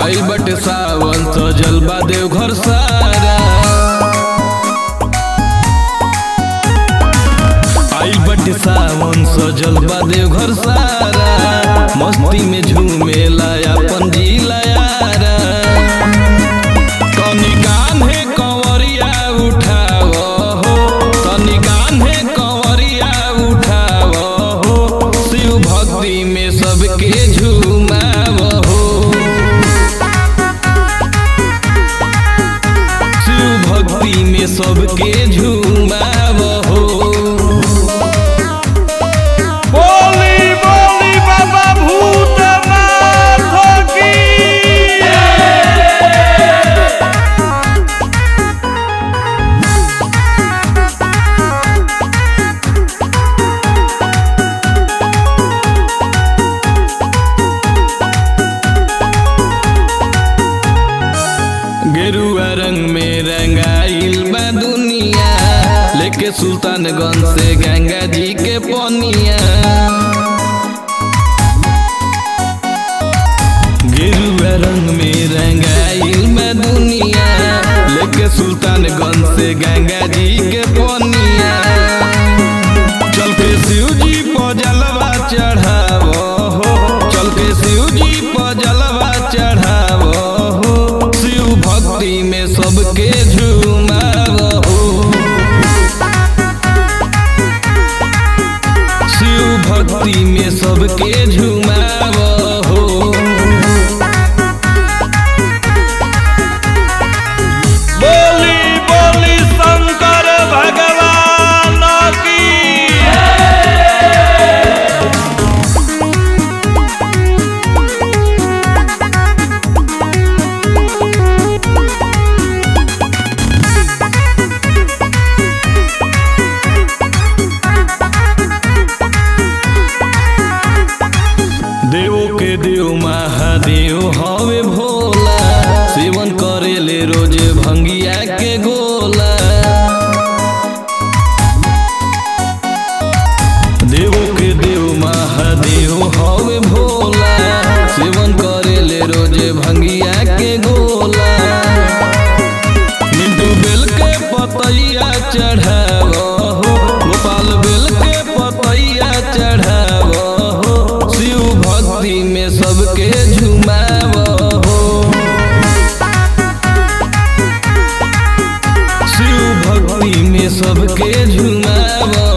आई बटे सावन सजल बा देवघर सारा आई बटे सावन सजल बा देवघर सारा मस्ती में झूमेला अपन जिला यारा तनी कान्हे कंवरिया उठाव हो तनी कान्हे कंवरिया उठाव हो शिव भक्ति में सबके झूमाव हो शिव भक्ति में सबके झूमाव हो बोली बोली बाबा भूतनाथ की गेरुआ रंग में रंगाइल बा दुनिया लेके सुल्तानगंज से गंगा जी के पनिया गेरुआ रंग में रंगाइल बा दुनिया लेके सुल्तानगंज से गंगा जी के पनिया चल के शिव जी पर जलवा चढ़ावो हो चल के शिव जी पर जलवा चढ़ावो हो शिव भक्ति में सबके झूमावो हो शिव भक्ति में सबके झूमावो हो बोली बोली शंकर भगवान की देवो के देव महादेव हवे भोला सेवन करेले रोजे भंगिया के गोला देवो के देव महादेव हवे भोला सेवन करेले रोजे भंगिया के गोला मिंटू बेल के पतैया चढ़ावो हो गोपाल बेल के पतैया चढ़ावो हो शिव भक्ति में सबके झुमावो हो शिव भक्ति में सबके झुमावो